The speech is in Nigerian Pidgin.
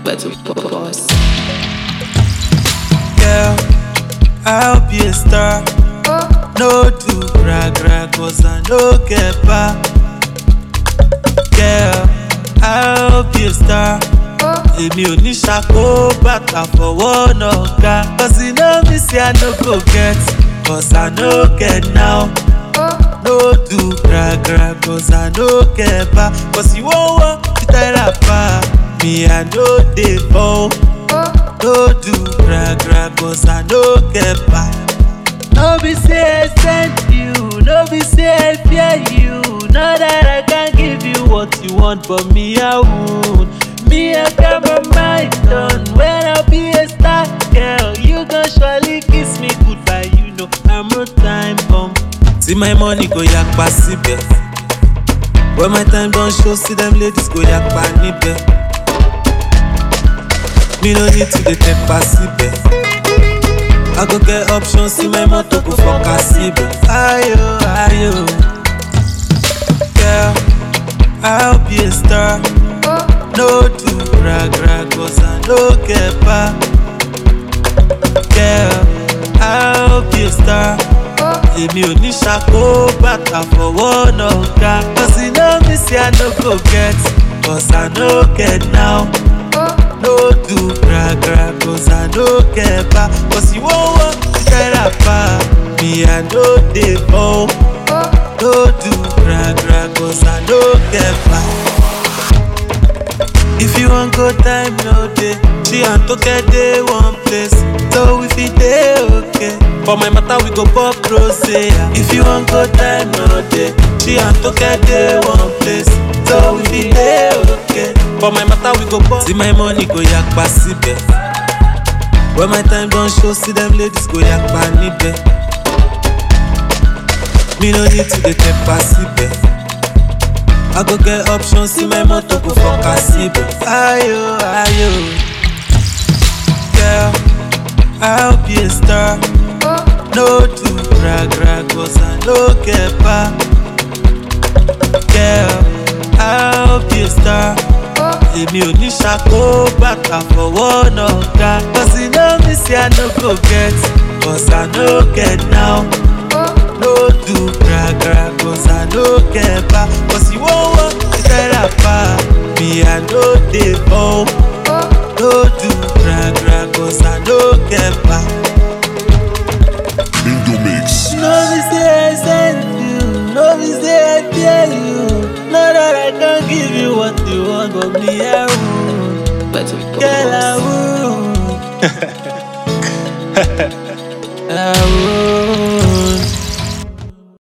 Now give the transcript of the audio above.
Better boss. Girl, I'll be a star. No do brag brag cause I no get back. Girl, I'll be a star. Èmi ò ní ṣàkó bàtà fọwọ́ náà ga. Cause you know me say I no go get, cause I no get now. No do brag brag cause I no get back. Cause you won't want to tie rapper. Me I no dey fall. No do brag brag cause I no get back. No be say I send you, no be say I fear you. Know that I can give you what you want, but me I won't. Me I got my mind done. When I be a star girl, you gon' surely kiss me goodbye. You know I'm no time bomb. See my money go yakpa síbẹ̀. When my time don show, see them ladies go yakpa níbẹ̀. Me no need to dey tẹpa síbẹ̀. I go get options, see my motor go fọkà síbẹ̀. Ayo, ayo. Girl, I'll be a star. No do brag brag cause I no get back. Girl, I'll be a star. Èmi ò ní ṣàkó bàtà fọwọ́ náà ga. Cause you know me say I no go get, cause I no get now. No do brag brag cause I no get back. Cause you won't want to get rapper. Me I no dey fall. No do brag brag cause I no get back. If you wan go time no dey, she and Toke dey one place, so we fit dey okay. For my matter we go pop rose. yeah. If you wan go time no dey, she and Toke dey one place, so we fit dey okay. For my matter we go pop. See my money go yakpa síbẹ̀. When my time don show, see them ladies go yakpa níbẹ̀. Me no need to dey tẹpa síbẹ̀. I go get options, see my motor go fọkà síbẹ̀. Ayo, ayo. Girl, I'll be a star. No do brag brag cause I no get back. Girl, I'll be a star. Èmi ò ní ṣàkó bàtà fọwọ́ náà ga. Cause you know me say I no go get, cause I no get now. No do brag brag cause I no get back. Cause you won't want to tie rapper. Me I no dey fall. No do brag brag cause I no get back. Indo Mix. No be say I send you, no be say I fear you. Know that I can give you what you want, but me I won't. Better Girl I boss. won't. I won't.